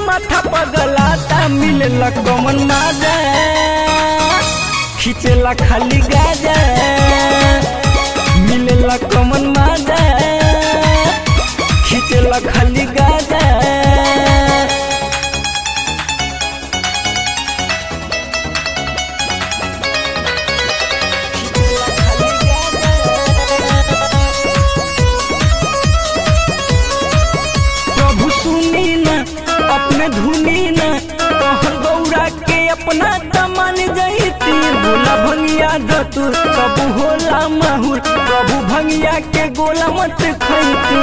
माथा पगलाता मिलेला कमन माजा खींचेला खाली गाजा मिलेला कमन माजा खींचेला खाली गाजा प्रभु सुनी न अपने धुनी न कहर गौरा के अपना तमन जैती बोला भंगिया धतुर सब होला माहुर प्रभु भंगिया के गोला मत खैती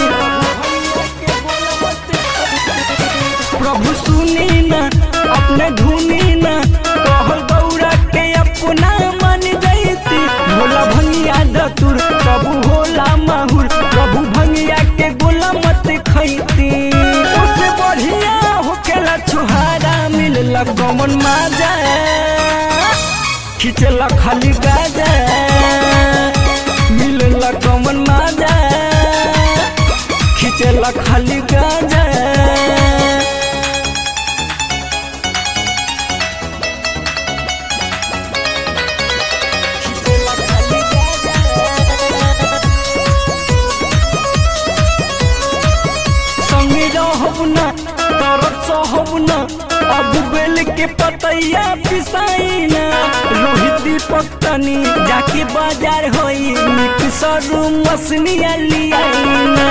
प्रभु सुनी न अपने धुनी न कहर गौरा के अपना मन जैती भोला भंगिया धतुर प्रभु होला माहुर प्रभु भंगिया के गोला मत खैती उससे बढ़िया होखेला छुहारा मिलला गमन माजा खींचला खाली गाजा मिलला गमन माजा खींचला खाली गाजा संगे रहब न तरत सहब न अब बेल के पतैया पिसाई न रोहित दीपक तनी जाके बाजार होई मिक्सर मसनिया लियाई न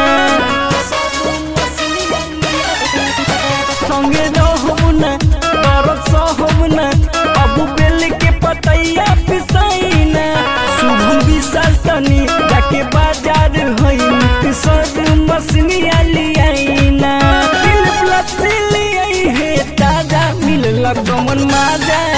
संगे रहब न तरत सहब न अब बेल के पतैया पिसाई न शुभम विशाल तनी जाके बाजार होई मिक्सर मसनिया लियाई न दिल प्लस लियाई हे ताजा मिलला गमन माजा